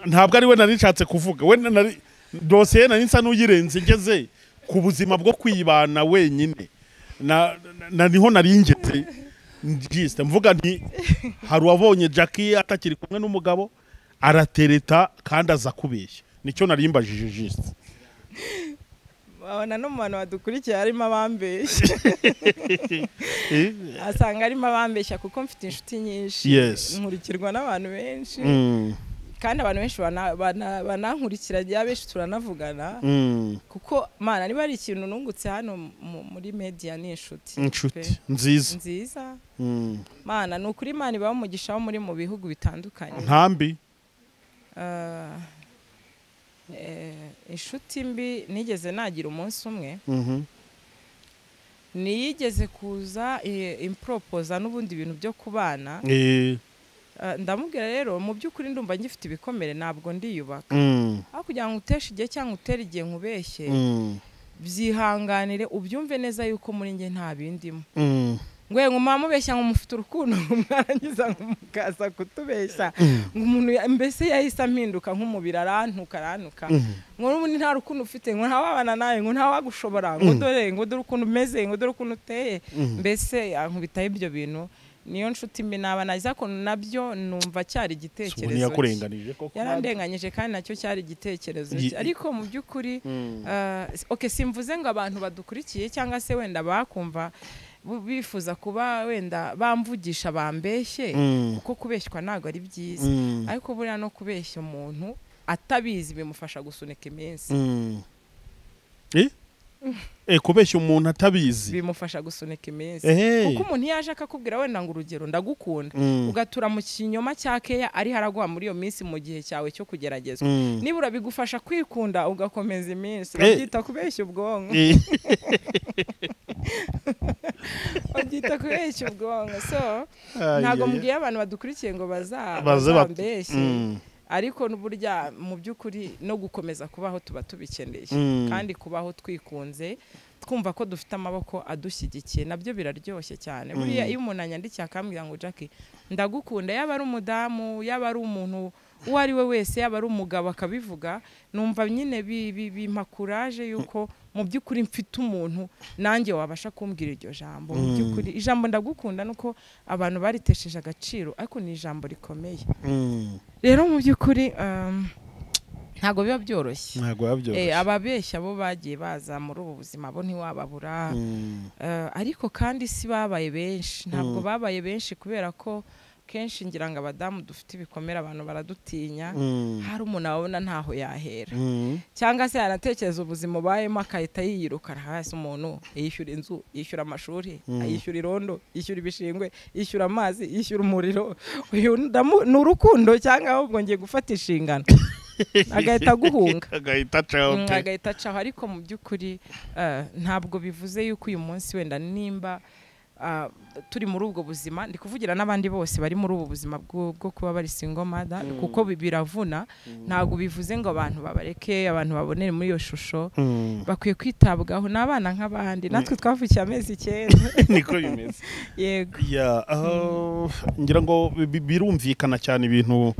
ntabwo ari we nari nshatse kuvuga we nari dosiye nari nsa n'uyirenze ngeze ku buzima bwo kwibana wenyine na, na, niho nari ngeze njisite mvuga nti hari uwabonye Jackie atakiri kumwe n'umugabo aratereta kandi aza kubeshya nicyo nari mbajije jisite abona no mu bantu badukurikiye harimo abambeshya asanga harimo abambeshya kuko mfite inshuti nyinshi Yes. nkurikirwa n'abantu benshi kandi abantu benshi bana- bana- banankurikira rya benshi turanavugana kuko mana niba ari ikintu nungutse hano mu- muri media ni inshuti inshuti pe. nziza nziza Mm. mana ni ukuri imana ibaha umugisha wo muri mu bihugu bitandukanye ntambi Ah, eh, inshuti mbi nigeze nagira umunsi umwe Mhm. niyigeze kuza eh, imporopoza n'ubundi bintu byo kubana Eh, Ah, ndamubwira rero mu by'ukuri ndumva ngifite ibikomere ntabwo ndiyubaka mm, aho kugira ngo uteshe igihe cyangwa utere igihe nkubeshye mm, byihanganire ubyumve neza yuko muri njye nta bindimo mm. ngwe nkuma mubeshya nkumufite urukundo mwarangiza nkumukaza kutubeshya umuntu ya- mbese yahise ampinduka nk'umubiri arantuka arantuka ngo n'ubundi nta rukundo ufite ngo ntawabana nawe ngo ntawagushobora ngo dore ngo dore ukuntu umeze ngo dore ukuntu uteye mbese ankubitaho ibyo bintu niyo nshuti mbi naba nagize ako nabyo numva cyari Subu igitekerezo cye ntiyakurenganije koko yarandenganyije kandi nacyo cyari igitekerezo Ye- cye ariko mu by'ukuri Mm. ah, s- okay simvuze ngo abantu badukurikiye cyangwa se wenda bakumva bu- bifuza kuba wenda bamvugisha bambeshye Mm. kuko kubeshywa ntabwo ari byiza Mm, ariko buriya no kubeshya umuntu atabizi bimufasha gusunika iminsi mm. Eh? Eh, kubeshya umuntu atabizi bimufasha gusunika iminsi Ehe. kuko umuntu iyo aje akakubwira wenda ngo urugero ndagukunda Mm. ugatura mu kinyoma cya keya ariho araguha muri iyo minsi mu gihe cyawe cyo kugeragezwa Mm. nibura bigufasha kwikunda ugakomeza iminsi Eh. babyita kubeshya ubwonko Eh, babyita kubeshya ubwonko so ay, ntabwo ay, ay. mubwiye abantu badukurikiye ngo baza Baze bat- bazambeshye Mm, ariko n'uburya mu by'ukuri no gukomeza kubaho tuba tubikeneye Mm. kandi kubaho twikunze twumva ko dufite amaboko adushyigikiye nabyo biraryoshye cyane buriya iyo umuntu anyandikiye akambwira ngo jackie ndagukunda yaba ari umudamu yaba ari umuntu uwo ari we wese yaba ari umugabo akabivuga numva nyine bi- bi- bimpa kuraje yuko mu by'ukuri mfite umuntu nanjye wabasha kumbwira iryo jambo mu by'ukuri ijambo ndagukunda nuko abantu baritesheje agaciro ariko ni ijambo rikomeye mm. rero mu by'ukuri um, ntabwo biba byoroshye ntabwo Eh, yabyoroshye ababeshya bo bagiye baza muri ubu buzima bo ntiwababura Mm, Eh, ariko kandi si babaye benshi ntabwo babaye benshi kubera ko kenshi ngira ngo abadamu dufite ibikomere abantu baradutinya mm, hari umuntu ababona ntaho yahera mm. cyangwa se yanatekereza ubuzima ubayemo agahita yiyiruka hasi umuntu yishyura inzu yishyura amashuri yishyura irondo yishyura ibishingwe yishyura amazi yishyura umuriro uyu ndamu- ni urukundo cyangwa ahubwo ngiye gufata inshingano agahita aguhunga agahita acaho Mm, pe. agahita acaho ariko mu by'ukuri eh, ntabwo bivuze yuko uyu munsi wenda nimba ah, turi muri ubwo buzima ndi kuvugira n'abandi bose bari muri ubu buzima bwo bwo kuba bari single mother kuko bi- biravuna ntabwo bivuze ngo abantu babareke abantu babonere muri iyo shusho Mm. bakwiye kwitabwaho ni abana nk'abandi natwe twavukiye amezi icyenda niko bimeze yego Ya, ah, ngira ngo bi- birumvikana cyane ibintu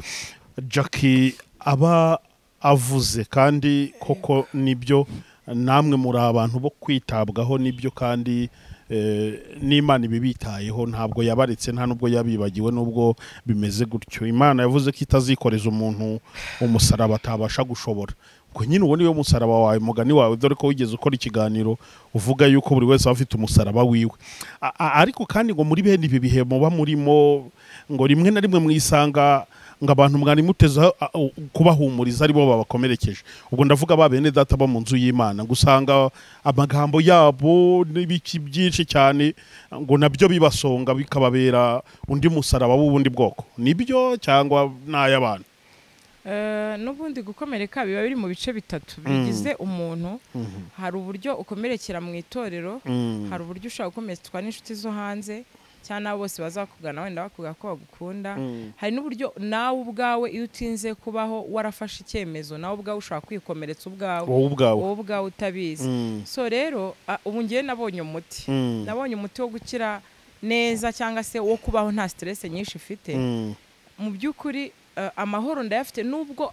Jackie aba avuze kandi koko nibyo namwe muri abantu bo kwitabwaho nibyo kandi eh, n'imana ibibitayeho ntabwo yabaretse nta nubwo yabibagiwe nubwo bimeze gutyo imana yavuze ko itazikoreza umuntu umusaraba atabasha gushobora ngo nyine uwo niwe musaraba wawe mugani wawe dore ko wigeze ukora ikiganiro uvuga yuko buri wese aba afite umusaraba wiwe A- a- ariko kandi ngo muri bene ibi bihe muba murimo ngo rimwe na rimwe mwisanga ngo abantu mwari muteza a- u- kubahumuriza ari bo babakomerekeje ubwo ndavuga ba bene data bo mu nzu y'imana ngo usanga amagambo yabo n'ibiki byinshi cyane ngo nabyo bibasonga bikababera undi musaraba w'ubundi bwoko nibyo cyangwa n'ay'abantu Eh, n'ubundi gukomereka biba biri mu bice bitatu bigize umuntu hari uburyo ukomerekera mu itorero Mm. hari uburyo ushobora gukomeretswa n'inshuti zo hanze cyangwa n'abo bose bazakugana wenda bakubwira ko bagukunda hari n'uburyo nawe ubwawe iyo utinze kubaho warafashe icyemezo nawe ubwawe ushobora kwikomeretsa ubwawe wowe ubwawe wowe ubwawe utabizi Mm. so rero a- ubu ngewe nabonye umuti Mm. nabonye umuti wo gukira neza cyangwa se wo kubaho nta siteresi nyinshi ifite Mm. mu by'ukuri eh, amahoro ndayafite nubwo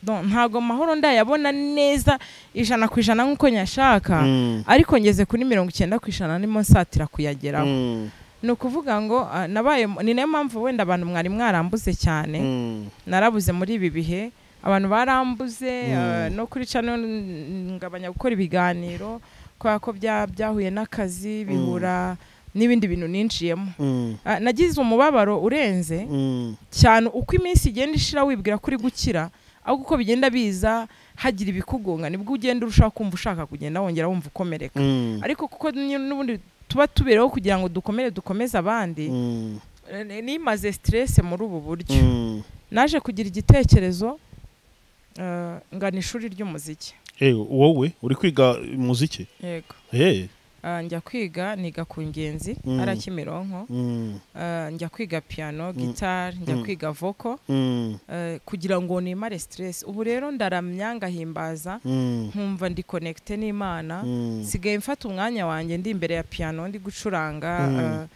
don- ntabwo amahoro ndayabona neza ijana ku ijana nk'uko nyashaka Mm. ariko ngeze kuri mirongo icyenda ku ijana ndimo nsatira kuyageraho Mm. ni ukuvuga ngo ah, nabaye mu- ni nayo mpamvu wenda abantu mwari mwarambuze cyane Mm. narabuze muri ibi bihe abantu barambuze eh, no kuri cano ngabanya gukora ibiganiro kubera ko bya- byahuye n'akazi bihura n'ibindi bintu ninjiyemo Mm. Ah, nagize umubabaro urenze Mm. cyane uko iminsi igenda ishira wibwira kuri gukira ahubwo uko bigenda biza hagira ibikugonga nibwo ugenda urushaho kumva ushaka kugenda wongera wumva ukomereka Mm. ariko kuko n- n'ubundi tuba tubereho kugira ngo dukomere dukomeze abandi Mm. eh, nimaze stress muri ubu buryo Mm. naje kugira igitekerezo eh, ngana ishuri ry'umuziki Eh, wowe uri kwiga umuziki yego Eh. Ah, njya kwiga niga ku ngenzi Mm. ara kimironko Mm. Ah, njya kwiga piano gitari njya Mm. kwiga voko Mm. eh, kugira ngo nimare stress ubu rero ndaramya ngahimbaza Mm. nkumva ndi connecte n'imana Mm. sigaye mfata umwanya wanjye ndi imbere ya piano ndi gucuranga Mm. eh,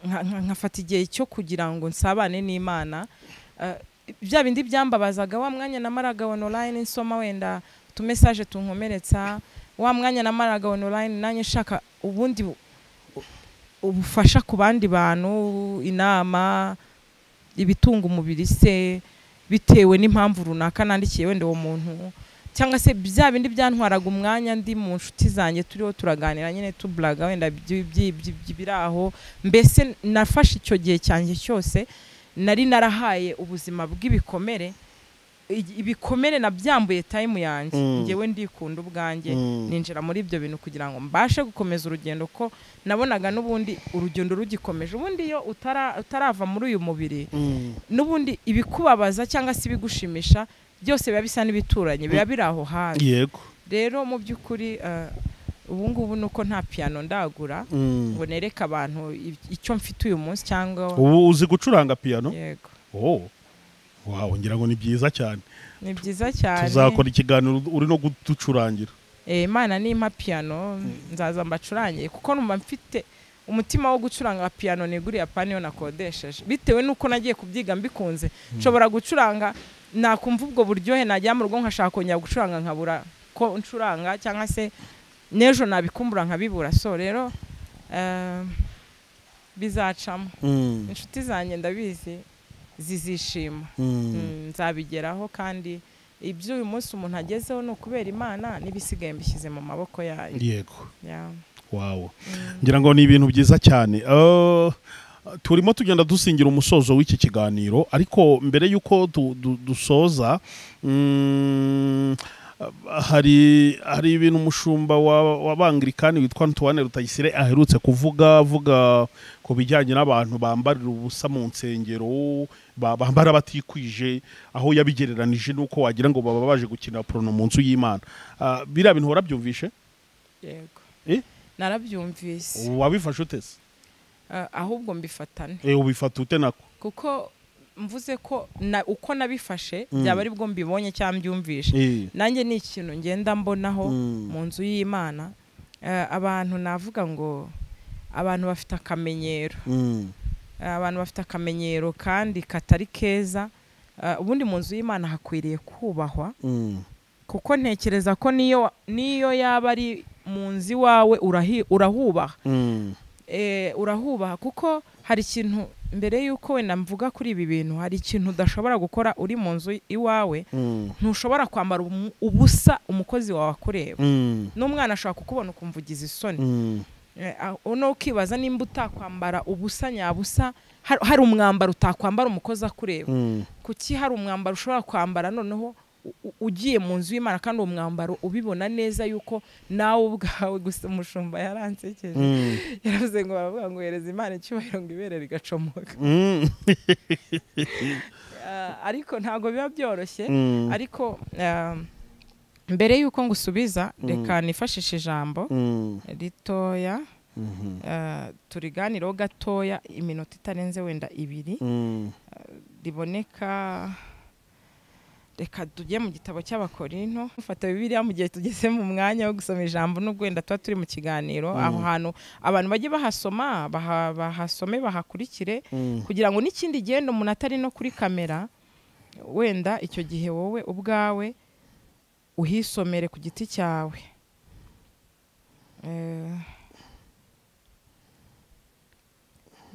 nka- nka- nkafata igihe cyo kugira ngo nsabane n'imana Eh, bya bindi byambabazaga wa mwanya namaraga online nsoma wenda utumesaje tunkomeretsa wa mwanya namaraga online nanjye nshaka ubundi bu- ubufasha ku bandi bantu inama ibitunga umubiri se bitewe n'impamvu runaka nandikiye wenda uwo muntu cyangwa se bya bindi byantwaraga umwanya ndi mu nshuti zanjye turiho turaganira nyine tuburaga wenda iby- iby- iby- ibiri aho mbese nafashe icyo gihe cyanjye cyose nari narahaye ubuzima bw'ibikomere I- ibikomere nabyambuye tayimu yanjye Mm. ngewe ndikunda ubwanjye Mm. ninjira muri ibyo bintu kugira ngo mbashe gukomeza urugendo ko nabonaga n'ubundi urugendo rugikomeje ubundi iyo utara- utarava muri uyu mubiri Mm. n'ubundi ibikubabaza cyangwa se ibigushimisha byose biba bisa n'ibituranye biba biri aho hafi yego rero mu by'ukuri eh, ubu ngubu ni uko nta piyano ndagura Mm. ngo nereke abantu i- icyo mfite uyu munsi cyangwa ubu uzi gucuranga piano yego oh wow ngira ngo ni byiza cyane ni byiza cyane tuzakora ikiganiro uri no kuducurangira Eh, imana nimpa piyano nzaza mbacurangiye kuko numva mfite umutima wo gucuranga piyano niguriye paniyo nakodesheje bitewe n'uko nagiye kubyiga mbikunze nshobora gucuranga nakumva ubwo buryohe najya mu rugo nkashaka kongera gucuranga nkabura ko ncuranga cyangwa se n'ejo nabikumbura nkabibura so rero eh, bizacamo Mm. inshuti zanjye ndabizi zizishima Mm. Mm, nzabigeraho kandi ibyo uyu munsi umuntu agezeho ni ukubera imana n'ibisigaye mbishyize mu maboko yayo yego Yeah. wow ngira ngo ni ibintu byiza cyane Eh, turimo tugenda dusingira umusozo w'iki kiganiro ariko mbere y'uko du- du- dusoza mm, hari hari ibintu umushumba wa- w'abangirikani witwa antoine rutayisire aherutse kuvuga avuga ku bijyanye n'abantu bambarira ubusa mu nsengero ba- bambara batikwije aho yabigereranije n'uko wagira ngo baba baje gukinira porono mu nzu y'imana Ah, biriya bintu warabyumvishe yego Eh? narabyumvise wabifashe utese Ah, ahubwo mbifatane Eh, ubifata ute nako kuko mvuze ko na uko nabifashe Mm. byaba aribwo mbibonye cyangwa mbyumvishe Eh. nanjye ni ikintu ngenda mbonaho Mm. mu nzu y'imana Eh, abantu navuga ngo abantu bafite akamenyero Mm. abantu bafite akamenyero kandi katari keza Eh, ubundi mu nzu y'imana hakwiriye kubahwa Mm. kuko ntekereza ko niyo niyo yaba ari mu nzu iwawe urahi- urahubaha Mm. Eh, urahubaha kuko hari ikintu mbere y'uko wenda mvuga kuri ibi bintu hari ikintu udashobora gukora uri mu nzu iwawe Mm. ntushobora kwambara umu- ubusa umukozi wawe akureba Mm. n'umwana ashobora kukubona ukumva ugize isoni Mm. Eh, ah, uno ukibaza nimba utakwambara ubusa nyabusa har- hari umwambaro utakwambara umukozi akureba Mm. kuki hari umwambaro ushobora kwambara noneho u- u- ugiye mu nzu y'imana kandi uwo mwambaro ubibona neza yuko nawe ubwawe gusa umushumba yaransekeje Mm. yaravuze ngo baravuga ngo hereza imana icyubahiro ngo ibere rigacomoka Mm. Ah, ariko ntabwo biba byoroshye Mm. ariko ah, mbere y'uko ngusubiza reka nifashishe ijambo Mm. ritoya Mhm. ah, turiganireho gatoya iminota itarenze wenda ibiri Mm. riboneka reka tujye mu gitabo cy'abakorinto mufata bibiliya mu gihe tugeze mu mwanya wo gusoma ijambo n'ubwo wenda tuba turi mu kiganiro aho hantu abantu bajye bahasoma baha- bahasome bahakurikire Mm. kugira ngo n'ikindi gihenda umuntu atari no kuri kamera wenda icyo gihe wowe ubwawe uhisomere ku giti cyawe Eh,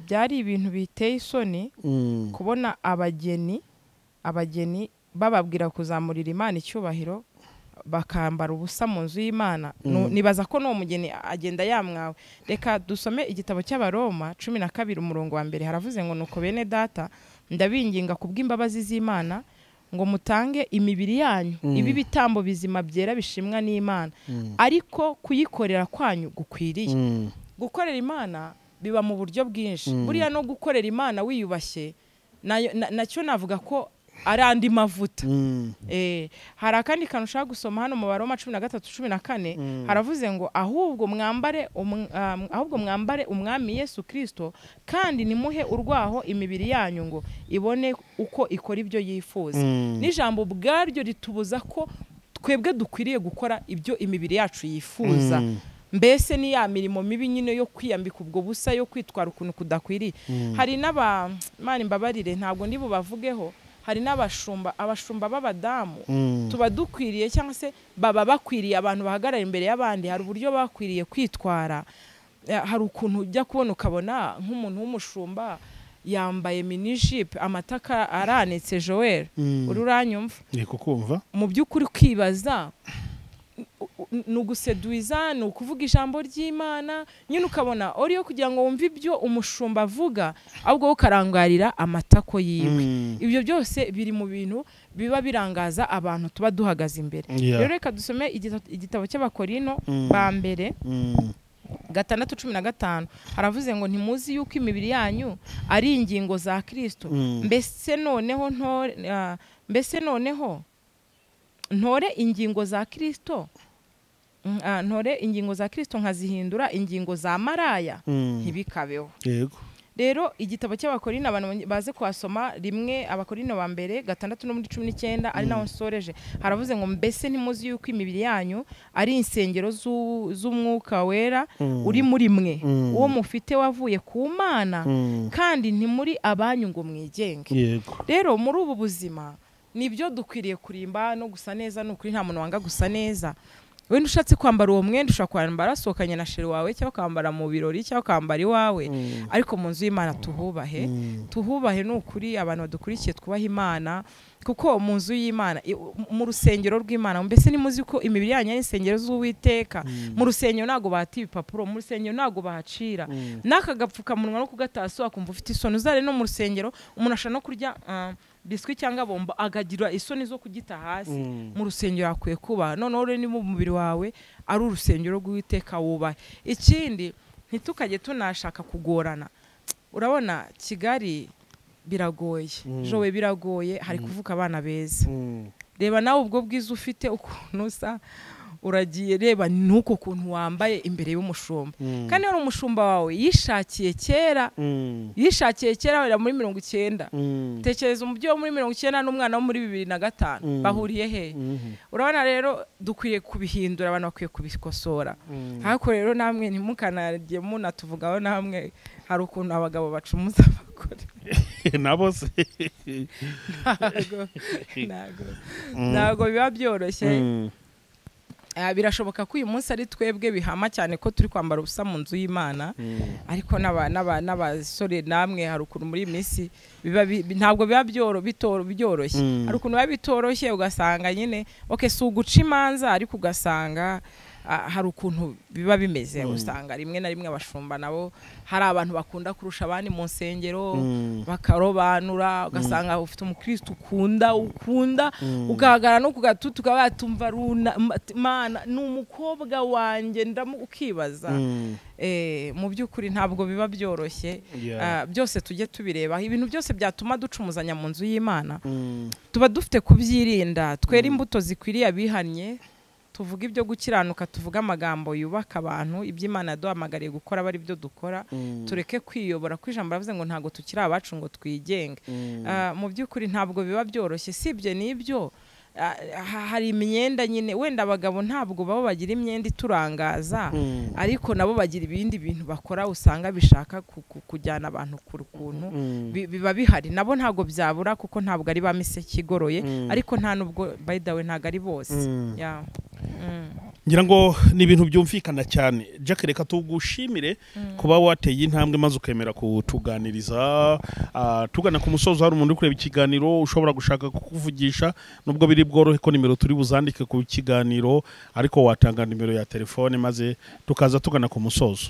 byari ibintu biteye isoni Mm. kubona abageni abageni bababwira kuzamurira imana icyubahiro bakambara ubusa mu nzu y'imana Nu- nibaza ko n'uwo mugeni agenda yamwawe reka dusome igitabo cy'abaroma cumi na kabiri umurongo wa mbere haravuze ngo nuko bene data ndabinginga kubw'imbabazi z'imana ngo mutange imibiri yanyu ibi bitambo bizima byera bishimwa n'imana ariko kuyikorera kwanyu gukwiriye Mm. gukorera imana biba mu buryo bwinshi buriya no gukorera imana wiyubashye nayo- na- nacyo navuga ko ari andi mavuta Mm. Eh, hari akandi kantu ushaka gusoma hano mu baroma cumi na gatatu cumi na kane haravuze ngo ahubwo mwambare umu- ah, ahubwo mwambare umwami yesu kirisito kandi nimuhe urwaho imibiri yanyu ngo ibone uko ikora ibyo yifuza Mm. n'ijambo ubwaryo ritubuza ko twebwe dukwiriye gukora ibyo imibiri yacu yifuza Mm. mbese ni ya mirimo mibi nyine yo kwiyambika ubwo busa yo kwitwara ukuntu kudakwiriye hari n'aba mani mbabarire ntabwo ndi bubavugeho hari n'abashumba abashumba b'abadamu Mm. tuba dukwiriye cyangwa se baba bakwiriye abantu bahagarara imbere y'abandi hari uburyo bakwiriye kwitwara Eh, hari ukuntu ujya kubona ukabona nk'umuntu w'umushumba yambaye minijipe amataka aranitse joel Mm. uri uranyumva Ndi kukumva. mu by'ukuri kwibaza u- u- ni uguseduiza ni ukuvuga ijambo ry'imana nyine ukabona uri yo kugira ngo wumve ibyo umushumba avuga ahubwo wowe ukarangarira amatako yiwe Mm. ibyo byose biri mu bintu biba birangaza abantu tuba duhagaze imbere Yeah. rero reka dusome igita- igitabo cy'abakorino Mm. ba mbere Mm. gatandatu cumi na gatanu haravuze ngo ntimuzi yuko imibiri yanyu ari ingingo za kirisito Mm. mbese noneho ntore ah, mbese noneho ntore ingingo za kirisito Mm, ah, ntore ingingo za kirisito nkazihindura ingingo za maraya Mm. ntibikabeho Yego. rero igitabo cy'abakorino abantu banye- baze kuhasoma rimwe abakorino ba mbere gatandatu no muri cumi n'icyenda ari naho nsoreje haravuze ngo mbese ntimuzi yuko imibiri yanyu ari insengero z'u- z'umwuka wera Mm. uri muri mwe Mm. uwo mufite wavuye ku mana Mm. kandi ntimuri abanyu ngo mwigenge Yego. rero muri ubu buzima nibyo dukwiriye kurimba no gusa neza ni ukuri nta muntu wanga gusa neza wenda ushatse kwambara uwo mwenda ushobora kwambara asohokanye na sheri wawe cyangwa ukambara mu birori cyangwa ukambara iwawe Mm. ariko mu nzu y'imana tuhubahe Mm. tuhubahe ni ukuri abantu badukurikiye twubahe imana kuko mu nzu y'imana i- mu rusengero rw'imana mbese nimuzi ko imibiri yanyu ari insengero z'uwiteka mu rusengero ntabwo bahata ibipapuro mu rusengero ntabwo bahacira Mm. n'aka gapfukamunwa no kugatasi wakumva ufite isoni uzare no mu rusengero umuntu ashobora no kurya ah, biswi cyangwa bombo akagira isoni zo kugita hasi Mm. mu rusengero hakwiye kuba noneho rero niba umubiri wawe ari urusengero rw'uwiteka wubahe ikindi ntitukajye tunashaka kugorana urabona kigali biragoye Mm. jowe biragoye hari kuvuka abana beza Mm. reba nawe ubwo bwiza ufite ukuntu usa uragiye reba n'uko kuntu wambaye imbere y'umushumba Mm. kandi hari umushumba wawe yishakiye kera Mm. yishakiye kera wera muri mirongo icyenda Mm. tekereza umubyeyi wo muri mirongo icyenda n'umwana wo muri bibiri na gatanu Mm. bahuriye hehe Mhm. urabona rero dukwiye kubihindura abantu bakwiye kubikosora Mm. ariko rero namwe ntimukanajye munatuvugaho namwe hari ukuntu abagabo bacumuza abagore Nabo se. ntago ntago ntago biba byoroshye Mm. Ah, birashoboka ko uyu munsi ari twebwe bihama cyane ko turi kwambara ubusa mu nzu y'imana Mm. ariko n'aba- n'aba- n'abasore namwe hari ukuntu muri iyi minsi biba bi- ntabwo biba byoro- bitoro- byoroshye Mm. hari ukuntu biba bitoroshye ugasanga nyine ok si uguca imanza ariko ugasanga ah, hari ukuntu biba bimeze usanga rimwe na rimwe abashumba nabo hari abantu bakunda kurusha abandi mu nsengero bakarobanura ugasanga ufite umukristo ukunda ukunda ugahagarara no ku gatutu ukaba watumva runa mana ni umukobwa wanjye ndamu ukibaza Eh, mu by'ukuri ntabwo biba byoroshye Yeah. Ah, byose tujye tubirebaho ibintu byose byatuma ducumuzanya mu nzu y'imana tuba dufite kubyirinda twera imbuto zikwiriye abihannye tuvuga ibyo gukiranuka tuvuga amagambo yubaka abantu iby'imana yaduhamagariye gukora aba ari byo dukora tureke kwiyobora ko ijambo ravuze ngo ntabwo tukiri abacu ngo twigenge Ah, mu by'ukuri ntabwo biba byoroshye sibye n'ibyo ah, ha- hari imyenda nyine wenda abagabo ntabwo baba bagira imyenda iturangaza ariko nabo bagira ibindi bintu bakora usanga bishaka ku- ku- kujyana abantu ku kuntu bi- biba bihari nabo ntabwo byabura kuko ntabwo ari ba miseke igoroye ariko nta nubwo by the way ntabwo ari bose Yeah. Mm. ngira ngo ni ibintu byumvikana cyane jack reka tugushimire kuba wateye intambwe maze ukemera kutuganiriza Ah, tugana ku musozo hari umuntu uri kureba ikiganiro ushobora gushaka kukuvugisha nubwo biri bworohe ko nimero turi buzandike ku kiganiro ariko watanga nimero ya telefone maze tukaza tugana ku musozo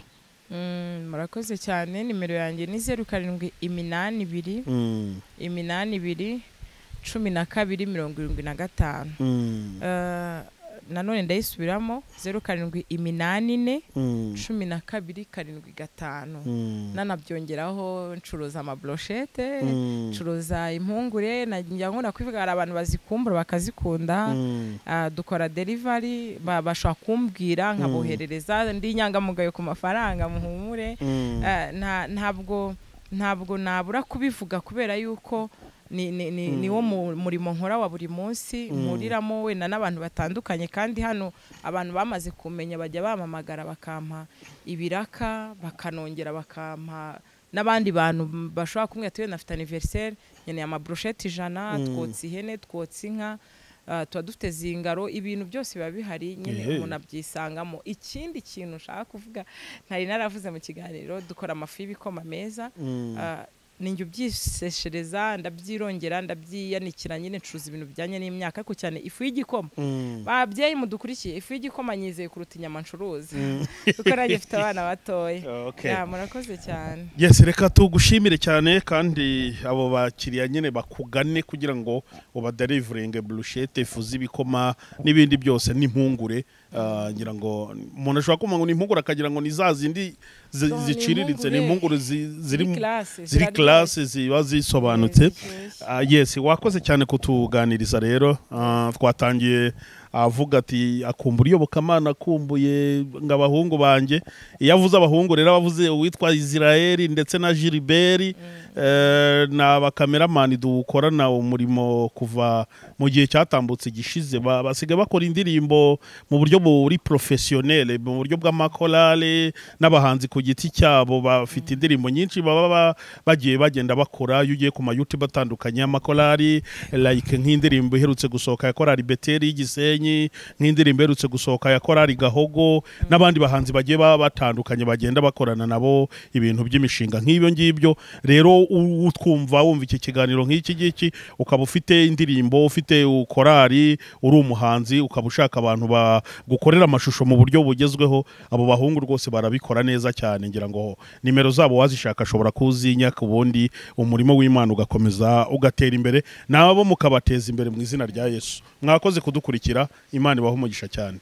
Mm, murakoze cyane nimero yanjye ni zeru karindwi iminani ibiri Mm, iminani ibiri cumi na kabiri mirongo irindwi na gatanu mm, Eh, nanone ndayisubiramo zeru karindwi iminani ine mm, cumi na kabiri karindwi gatanu mm, nanabyongeraho ncuruza amabroshete mm, ncuruza impungure nagira ngo nakwivuga hari abantu bazikumbura bakazikunda mm. Ah, dukora delivery ba- bashobora kumbwira nkaboherereza ndi inyangamugayo ku mafaranga muhumure Mm. Ah, nta- ntabwo ntabwo nabura kubivuga kubera yuko ni, ni, ni, niwo mu- murimo nkora wa buri munsi muriramo wenda n'abantu batandukanye kandi hano abantu bamaze kumenya bajya bamamagara bakampa ibiraka bakanongera bakampa n'abandi bantu bashobora kumwe tuwe nafite anniversaire nkeneye amabroshete ijana twotsa ihene twotsa inka ah, tuba dufite zingaro ibintu byose biba bihari nyine Ehe. umuntu abyisangamo ikindi kintu nshaka kuvuga ntari naravuze mu kiganiro dukora amafu y'ibikoma meza Ah, ni njye ubyiseshereza ndabyirongera ndabyiyanikira nyine ncuruza ibintu bijyanye n'imyaka ariko cyane ifu y'igikoma Mm. babyeyi mudukurikiye ifu y'igikoma nyizeye kuruta inyama ncuruza kuko nanjye mfite abana batoya Okay. Ya, murakoze cyane yes reka tugushimire cyane kandi abo bakiriya nyine bakugane kugira ngo ubaderivuringe burushete ifu z'ibikoma n'ibindi byose n'impungure Ah, ngira ngo umuntu ashobora kumva ngo ni impungure akagira ngo ni za zindi zi- No, ni ziciriritse ni impungure impungure. zi- ziri mu- classe, ziri ziraryoshye. classe ziba zisobanutse Ziryoshye. Ah, yes wakoze cyane kutuganiriza rero Ah, twatangiye avuga ati akumbura iyobokamana akumbuye ngo abahungu banjye iyo avuze abahungu rero aba avuze uwitwa israel ndetse na giliberi ni abakameramani dukorana umurimo kuva mu gihe cyatambutse gishize Ba- basigaye bakora indirimbo mu buryo buri porofesiyonere mu buryo bw'amakorale n'abahanzi ku giti cyabo bafite indirimbo nyinshi baba ba- bagiye bagenda bakora iyo ugiye ku mayutubu atandukanye y'amakorali like nk'indirimbo iherutse gusohoka ya korali beteri y'igisenyi nk'indirimbo iherutse gusohoka ya korali gahogo n'abandi bahanzi bagiye baba batandukanye bagenda bakorana nabo ibintu by'imishinga nk'ibyo ngibyo rero u- utwumva wumva iki kiganiro nk'iki ngiki ukaba ufite indirimbo ufite korali uri umuhanzi ukaba ushaka abantu ba- gukorera amashusho mu buryo bugezweho abo bahungu rwose barabikora neza cyane ngira ngo nimero zabo wazishaka ashobora kuzinya ku bundi umurimo w'imana ugakomeza ugatera imbere nabo mukabateza imbere mu izina rya yesu mwakoze kudukurikira imana ibaha umugisha cyane